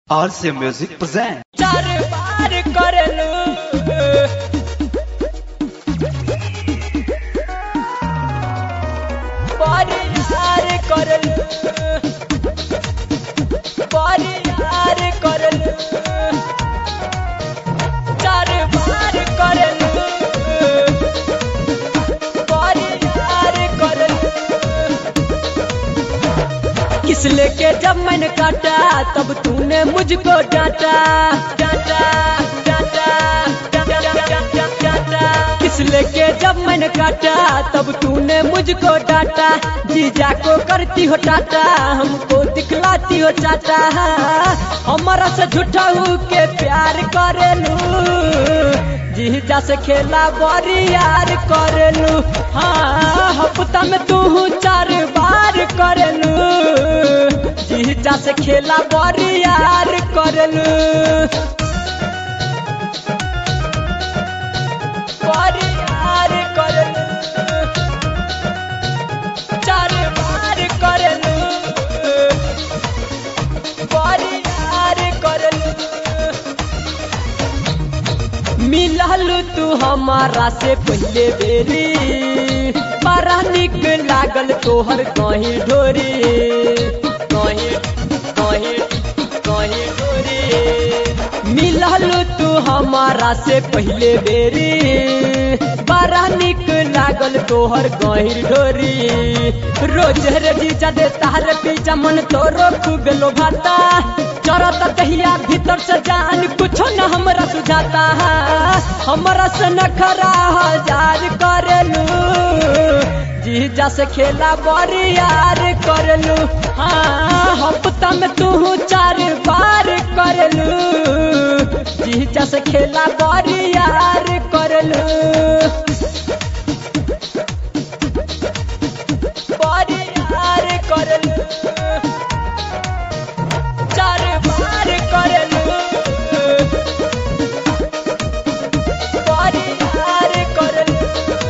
RC Music present. चार बार करलू परिहार करलू परिहार करलू चार बार करलू परिहार करलू किस लेके जब मैंने काटा तब तूने मुझको डांटा डांटा डांटा डांटा, डांटा, डांटा। किस लेके जब मैंने काटा तब तूने मुझको डांटा जीजा को करती हो टाटा हमको दिखलाती हो चाटा हमारा से झूठा हूँ के प्यार करेलू जीजा से खेला बड़ी यार करेलू हाँ हफ्ता में तू चार बार करेलू जीजा से खेला बड़ी यार करेलू बड़ी यार करेलू चार बार करेलू बड़ी यार करेलू मिलल तू हमारा से पहले बेरी बड़ा निक लागल तोहर कहीं ढोरी कहीं कहीं कहीं ढोरी मिलल तू हमारा से पहले बेरी बड़ा निक लागल तोहर गहिर ढोरी रोज रे जीजा दे तार पीछा मन तोरो खूब लोभाता चरत दहिया भीतर से जान कुछो न हमरा सुझाता हमरा से न खरा हजार करेलू जीजा से खेला बड़ी यार करेलू हाँ हफ्ता में तू चार बार करेलू जीजा से खेला बड़ी यार करेलू बड़ी यार करेलू चार बार करेलू बड़ी यार करेलू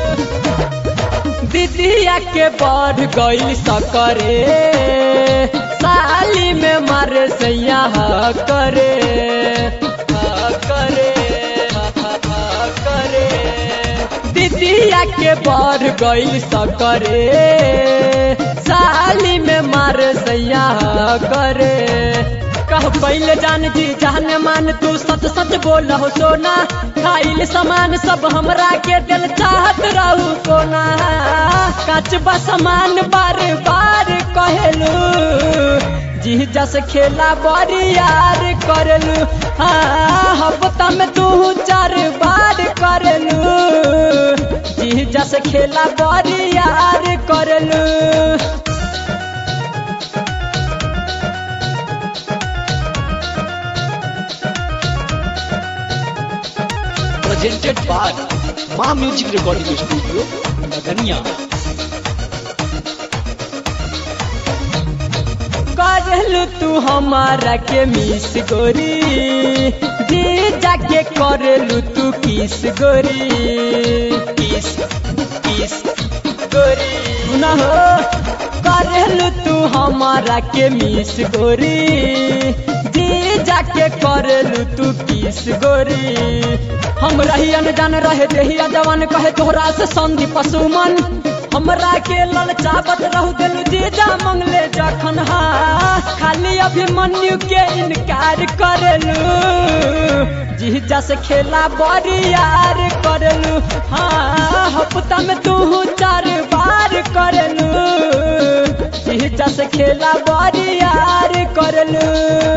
दीदिया के बढ़ गई सकरे साली में मारे सैया हा करे हा करे हा हा करे दीदिया के बढ़ गई सकरे साली में मारे सैया हा करे कह पहले जान जी जान मान तू सच सच बोल हो सोना खाइल सामान सब हमरा के दिल चाहत रहू कोना कचबा सामान बार बार कहेलू जी जस खेला बड़ी यार करेलू हाँ हफ्ता में तू चार बार करेलू जी जस खेला बड़ी यार करेलू Presented by Ma Music Recording Studio, Nagania. करलू तू हमारा के मिस गोरी जे जाके करलू तू किस गोरी किस किस गोरी ना हो करलू तू हमारा के मिस गोरी जे जाके करलू तू किस गोरी हम रही अनजान रहे देहिया जवान कहे तोहरा से संधि पशुमन हमरा के ललचावत रहू दिल जीजा मंगले जखन हा खाली अभिमन्यु के इनकार करेलू जीजा से खेला बड़ी यार करेलू हाँ हफ्ता में तू चार बार करेलू जीजा से खेला बड़ी यार करेलू